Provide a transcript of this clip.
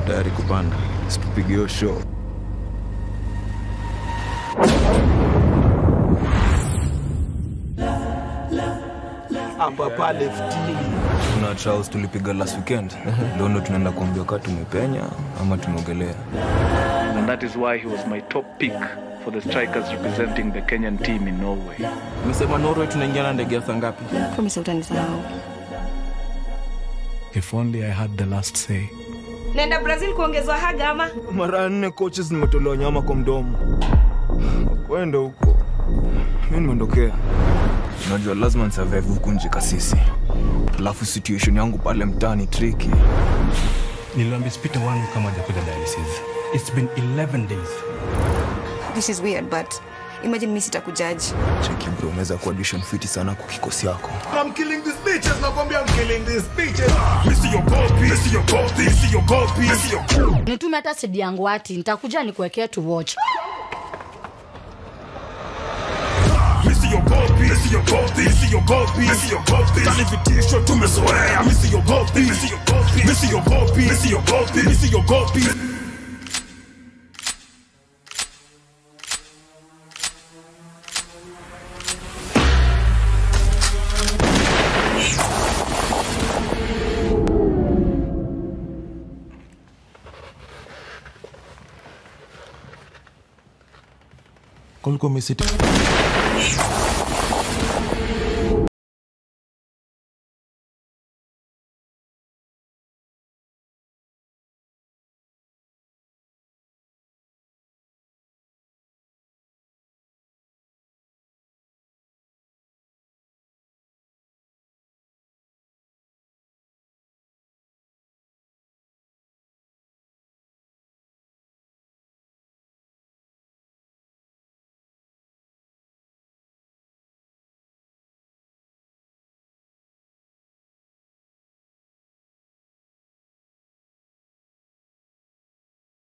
tayari kupanda, situpige hiyo show. hapa pale ftini Kuna trials tulipiga last weekend, leo ndo tunaenda kuambia kaa tumepenya ama tumeogelea. and that is why he was my top pick for the strikers representing the Kenyan team in Norway. umesema norway tunaingia na ndege ya saa ngapi promise utanisahau If only I had the last say. naenda brazil kuongezwa haga ama Mara nne coaches nimetolewa nyama kwa mdomo. Kwenda huko, mi nimeondokea. Unajua lazima nisurvive huku nje kasisi, alafu situation yangu pale mtaani tricky. Niliambia spita wangu kama hajakuja dialysis. It's been 11 days. this is weird but imagine mi sitakujaji Cheki bro, unaweza kuwa audition fiti sana kwa kikosi yako. I'm killing these bitches, nakwambia I'm killing these bitches. Missy your copy, missy your copy, missy your copy, missy your nitume hata sidi yangu ati nitakuja nikuwekea tu watch Missy your copy, missy your copy, missy your copy, missy your copy. Tani vitisho tumezoea, missy your copy, missy your copy, missy your copy, missy your copy, missy your copy. Kulikuwa umesiti.